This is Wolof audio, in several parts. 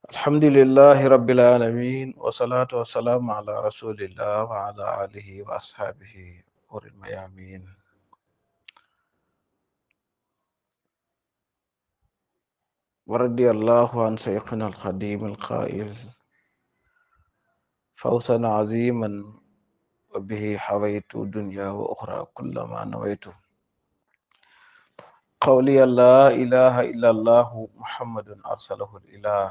الحمد لله رب العالمين والصلاة والسلام على رسول الله وعلى آله وأصحابه أور الميامين ورضي الله عن شيخنا الخديم القائل فوزا عظيما وبه حويت دنيا وأخرى كل ما نويت قولي لا إله إلا الله محمد أرسله الإله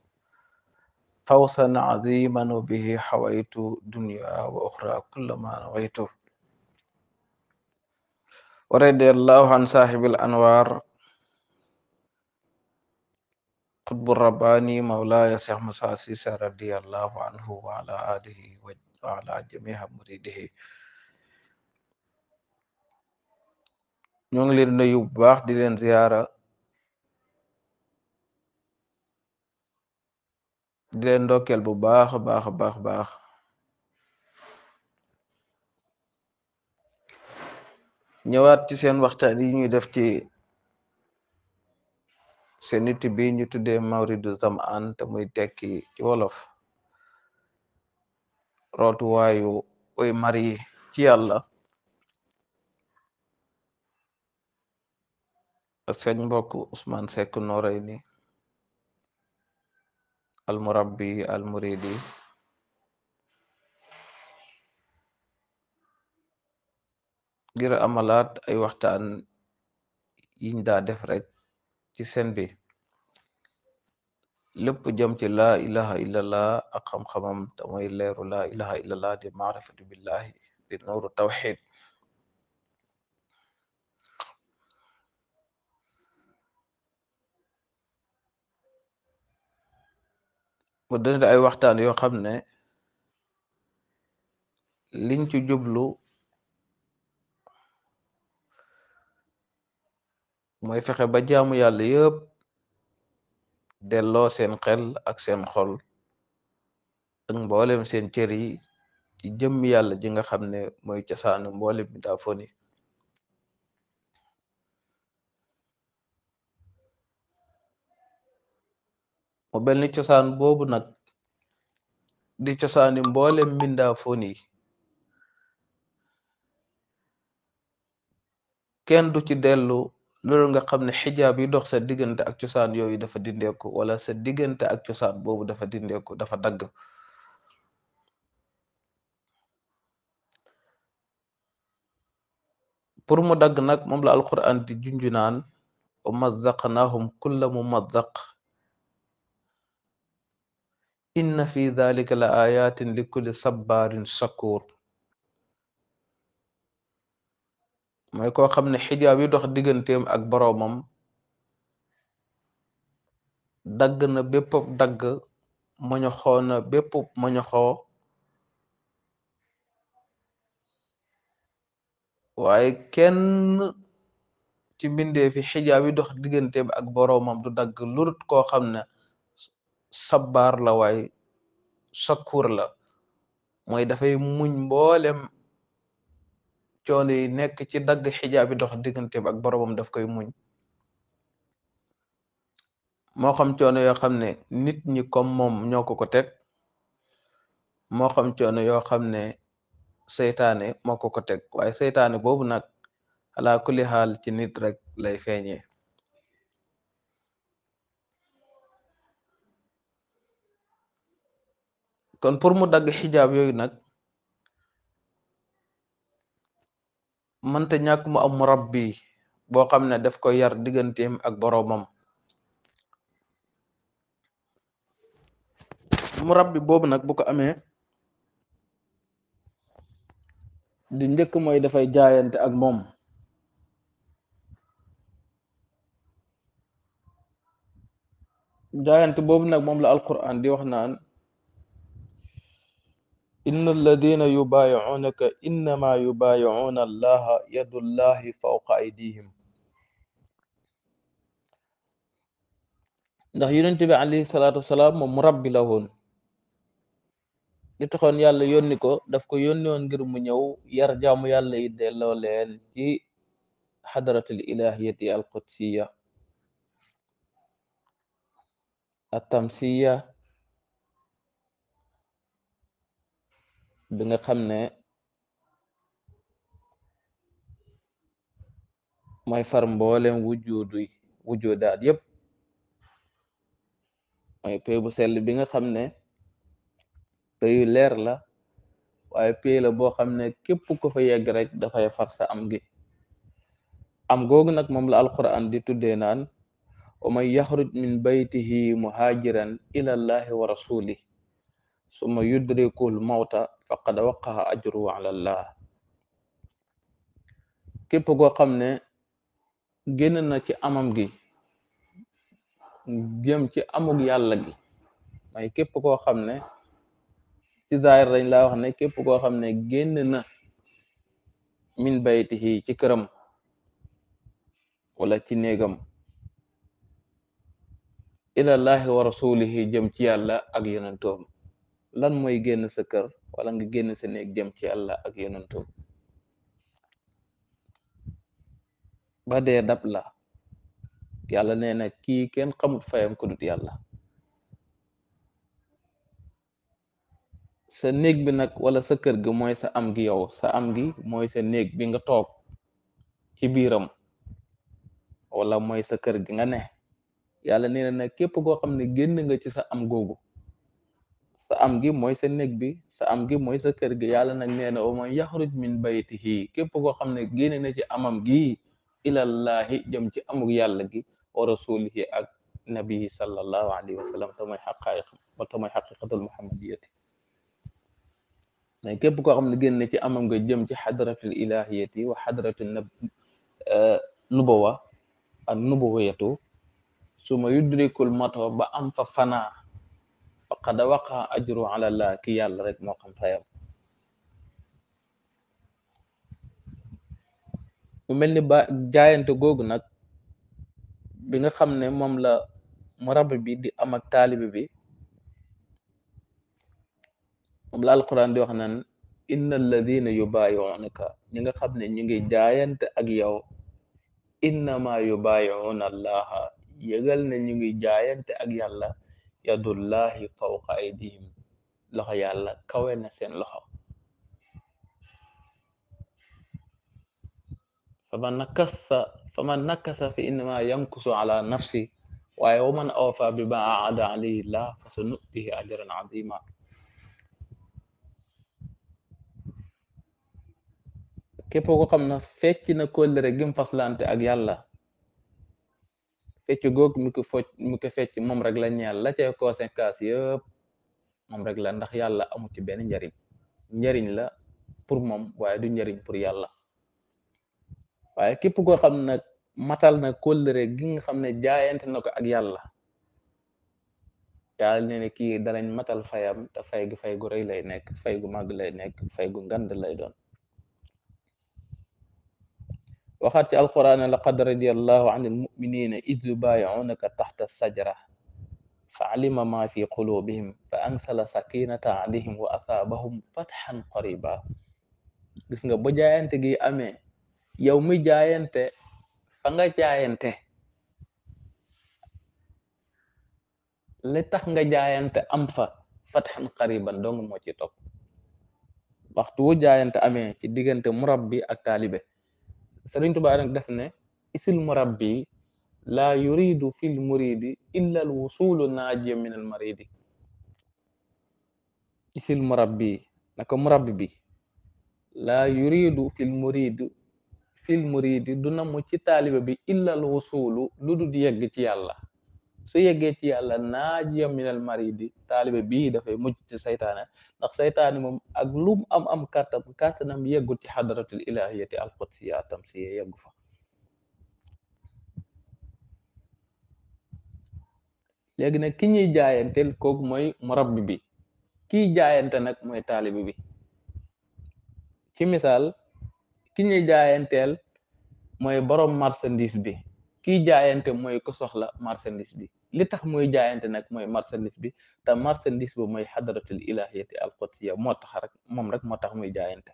فوزا عظيما وبه حويت دنيا وأخرى كل ما نويت ورضي الله عن صاحب الأنوار قطب الرباني مولاي شيخ موسى سيسى رضي الله عنه وعلى آله وعلى جميع مريده ñoo ngi leen nuyu bu baax di leen ziyaara di leen ndokkeel bu baax a baax a baax baax ñëwaat ci seen waxtaan yi ñuy def ci seen nit bi ñu tuddee mawridu zamaan te muy tekki ci wolof rootuwaayu oy mari ci yàlla ak seen mbokk Ousmane Seck Noreyni almurabbi almuridi ngir amalaat ay waxtaan yiñ daa def rek ci seen bi lépp jëm ci laa ilaha illallah ak xam-xamam te mooy leeru laa ilaha illallah di maarifatu billahi di nooru tawxid mu dënd ay waxtaan yoo xam ne liñ ci jublu mooy fexe ba jaamu yàlla yëpp delloo seen xel ak seen xol ak mboolem seen cër yi ci jëmm yàlla ji nga xam ne mooy cosaanu mboolem bi daa foni mu mel ni cosaan boobu nag di cosaani mboolem mbindaa foni kenn du ci dellu loolu nga xam ne xijaab yi dox sa diggante ak cosaan yooyu dafa dindeeku wala sa diggante ak cosaan boobu dafa dindeeku dafa dagg pour mu dagg nag moom la alquran di junju naan wa mazzaqnaahum kulla mumazzaq inna fi dhalika la ayatin li kulli sabbaarin shakur mooy koo xam ne xijaab yi dox digganteem ak boroomam dagg na bépp dagg moñoxoo na bépp moñoxoo waaye kenn ci mbindee fi xijaab yi dox digganteem ak boroomam du dagg lurut koo xam ne sabbaar la waaye shakur la mooy dafay muñ mboolem coono yi nekk ci dagg xijaab yi dox digganteem ak boroomam daf koy muñ moo xam coono yoo xam ne nit ñi comme moom ñoo ko ko teg moo xam coono yoo xam ne seytaane moo ko ko teg waaye seytaane boobu nag ala kulli xaal ci nit rek lay feeñee kon pour mu dagg xijaab yooyu nag mënta ñàkk mu am murabbi boo xam ne daf ko yar digganteem ak boroomam murabbi boobu nag bu ko amee di njëkk mooy dafay jaayante ak moom jaayante boobu nag moom la alquran di wax naan inna alladina yubaayicuunaka innama yubaayicuuna allaha yadullahi fawqa aydihim ndax yonent bi alayhi salaatu wasalaam moom mu rabbi la woon li taxoon yàlla yónni ko daf ko yónni woon ngir mu ñëw yar jaamu yàlla yi delloo leen ci xadaratul ilahiyati alqudsiya atamsiya bi nga xam ne mooy far mboolem wujudu wujudaat yépp mooy pay bu sell bi nga xam ne payu leer la waaye pay la boo xam ne képp ko fa yegg rek dafay far sa am gi am googu nag moom la alquran di tuddee naan wa man yaxruj min baytihi muhajiran ila allahi wa rasuli summa yudrikul mawta faqad waqaha ajruhu ala allah képp koo xam ne génn na ci amam gi jëm ci amug yàlla gi may képp koo xam ne ci zaahir dañ laa wax ne képp koo xam ne génn na min baytihi ci këram wala ci néegam ilallahi wa rasulihi jëm ci yàlla ak yonentoom lan mooy génn sa kër wala nga génn sa néeg jëm ci yàlla ak yonentoom ba dee dab la yàlla nee na kii kenn xamut fayam ko dut yàlla sa néeg bi nag wala sa kër gi mooy sa am gi yow sa am gi mooy sa néeg bi nga toog ci biiram wala mooy sa kër gi nga ne yàlla nee na nag képp koo xam ne génn nga ci sa am googu sa am gi mooy sa néeg bi sa am gi mooy sa kër gi yàlla nag nee na wa man yaxruj min baytihi képp koo xam ne génn na ci amam gi ilallahi jëm ci amug yàlla gi wa rasulihi ak nabii sallallahu alayhi wa sallam te mooy xaqaayiq te mooy xaqiqatul muhammadiyati mais képp koo xam ne génn ci amam nga jëm ci xadratul ilahiyati wa xadratul nab nubawa ak nubuwiyatu suma yudrikul mato ba am fa fanaa faqad waqa ajru ala allah ki yàlla rek moo xam fayam mu mel ni ba jaayante googu nag bi nga xam ne moom la murabbi bi di am ak taalibi bi moom la alquran di wax naan inna alladina yubayi'unaka ñi nga xam ne ñu ngi jaayante ak yow innama yubayi'una allaha yëgal ne ñu ngi jaayante ak yàlla yadullahi fawqa aydihim loxo yàlla kawe na seen loxo faman nakasa faman nakasa fi innama yankusu ala nafsi waaye wa man awfa bima aada alayhi llah fa sa nutihi ajran azima képp ko xam na fecc na kóllëre gim faslante ak yàlla fecc goog mi ko focc mi ko fecc moom rek la ñeel la cay conséquence yëpp moom rek la ndax yàlla amu ci benn njariñ njariñ la pour moom waaye du njariñ pour yàlla waaye képp koo xam ne matal na kóllëre gi nga xam ne jaayante na ko ak yàlla yàlla nee ne kii danañ matal fayam te fay gu fay gu rëy lay nekk fay gu màgg lay nekk fay gu ngand lay doon waxaat ci alquran laqad radiyallahu an almuminina id yubayi'unaka taxta sajra fa alima ma fi qulubihim fa ansala sakinata alayhim wa asaabahum fatxan qariba gis nga bu jaayante gi amee yow mi jaayante fa nga jaayante li tax nga jaayante am fa fatxan qariban dong moo ci topp waxtu wu jaayante amee ci diggante murabbi ak taalibe Sëriñ Tuubaa nag def ne isil murabbi laa yuridu fil muridi illa al wusulu naajiya min al maridi isil murabbi naka murabbi bi laa yuridu fil muridi fil muridi du namu ci taalibe bi illa al wusulu lu dul yegg ci yàlla su yeggee ci yàlla naajiya min al maridi taalibe bii dafay mujj ci saytaane ndax saytaane moom ak lum am am kàttan kàttanam yeggul ci xadratul ilahiyati al qudsiya tamsiya yeggu fa léegi nag ki ñuy jaayanteel kooku mooy murabbi bi kiy jaayante nag mooy taalibe bi ci misaal ki ñuy jaayanteel mooy borom marchandise bi kiy jaayante mooy ku soxla marchandise bi li tax muy jaayante nag mooy marchandise bi te marchandise bi mooy xadratul ilahiyati al qudsiya moo tax rek moom rek moo tax muy jaayante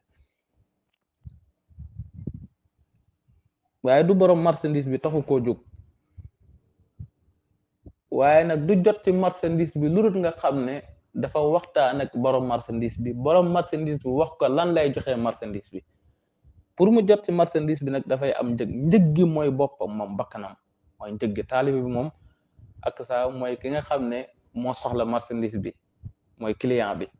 waaye du borom marchandise bi taxu koo jóg waaye nag du jot ci marchandise bi lu dul nga xam ne dafa waxtaan ak borom marchandise bi borom marchandise bi wax ko lan lay joxe marchandise bi pour mu jot ci marchandise bi nag dafay am njëg njëg gi mooy boppam moom bakkanam mooy njëg gi taalibe bi moom ak saa mooy ki nga xam ne moo soxla marchandise bi mooy client bi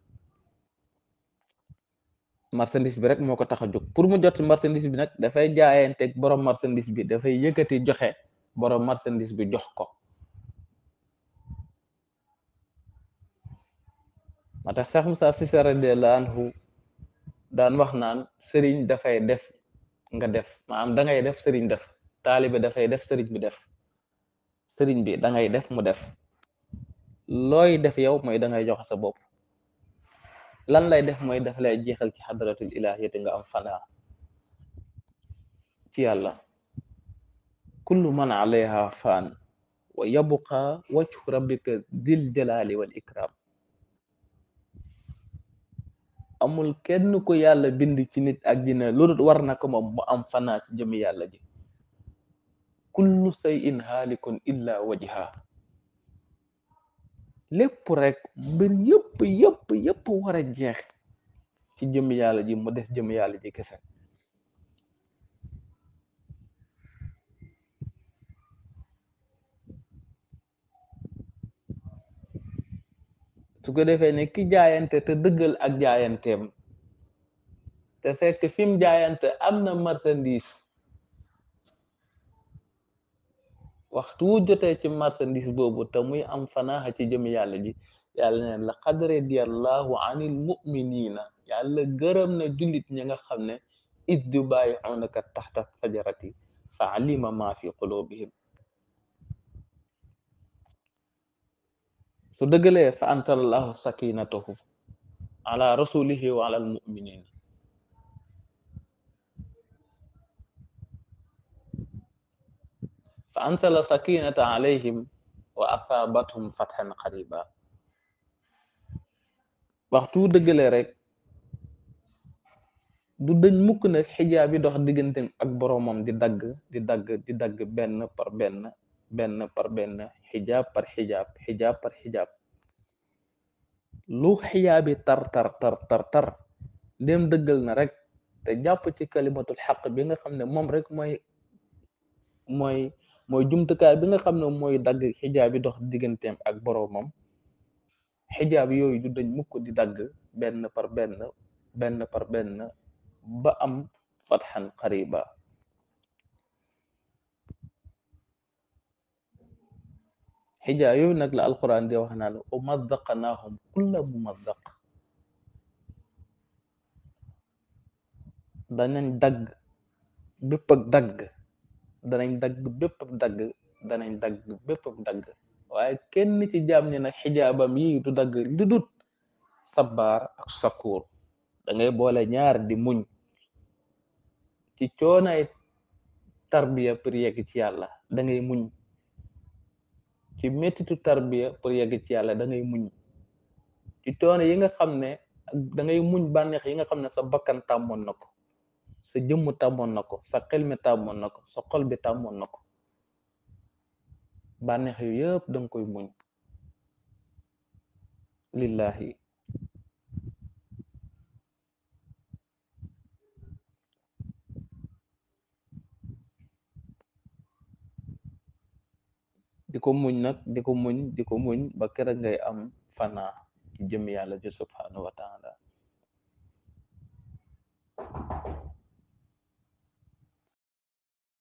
marchandise bi rek moo ko tax a jóg pour mu jot ci marchandise bi nag dafay jaayanteeg borom marchandise bi dafay yëkkati joxe borom marchandise bi jox ko moo tax Cheikh Moussa Cissé radiyallahu anhu daan wax naan sëriñ dafay def nga def maanaam da ngay def sëriñ def taalibe dafay def sëriñ bi def sëriñ bi da ngay def mu def looy def yow mooy da ngay joxe sa bopp lan lay def mooy daf lay jeexal ci xadratul ilahiyati nga am fanaa ci yàlla kullu man alayha faan wa yabqa wajhu rabbika dil jalali wal ikram amul kenn ko yàlla bind ci nit ak dina loolu war na ko moom mu am fanaa ci jëmi yàlla ji kullu shay'in haalikun illa wajha lépp rek mbir yëpp yëpp yëpp war a jeex ci jëmi yàlla ji mu des jëmi yàlla ji kese su ko defee ne ki jaayante te dëggal ak jaayanteem te fekk fi mu jaayante am na marchandise waxtu wu jotee ci marchandise boobu te muy am fanaaxa ci jëm yàlla ji yàlla neen la qad radiyallahu anil mu'minina yàlla gërëm na jullit ñi nga xam ne id yubayi'unaka taxta fajarati fa alima ma fi qulubihim su dëggalee fa antalallahu sakinatahu ala rasulihi wa ala almuminin fa ansala sakinata alayhim wa asabathum fathan qariba waxtu dëggalee rek du dëñ mukk nag xijaab yi dox diggante ak boromam di dagg di dagg di dagg benn par benn benn par benn xijaab par xijaab xijaab par xijaab lu xijaabi tar tar tar tar tar dem dëggal na rek te jàpp ci kalimatul xaq bi nga xam ne moom rek mooy mooy mooy jumtukaay bi nga xam ne mooy dagg xijaab yi dox digganteem ak boromam xijaab yooyu du dañ mukk di dagg benn par benn benn par benn ba am fatxan qariba xijaa yooyu nag la alquran di wax naan umaddaqnaahum kulla mumaddaq danañ dagg bépp ak dagg danañ dagg bépp ak dagg danañ dagg bépp ak dagg waaye kenn ci jaam ñi nag xijaabam yi du dagg lu dut sabaar ak sakuur da ngay boole ñaar di muñ ci coonaay tarbiya pour yegg ci yàlla da ngay muñ ci mettitu tarbiya pour yegg ci yàlla da ngay muñ ci coono yi nga xam ne da ngay muñ bànneex yi nga xam ne sa bakkan tàmmoon na ko sa jëmm tàmmoon na ko sa xel mi tàmmoon na ko sa xol bi tàmmoon na ko bànneex yu yëpp da nga koy muñ lillahi di ko muñ nag di ko muñ di ko muñ ba kera ngay am fanaa ci jëm yàlla ji subhanahu wa taala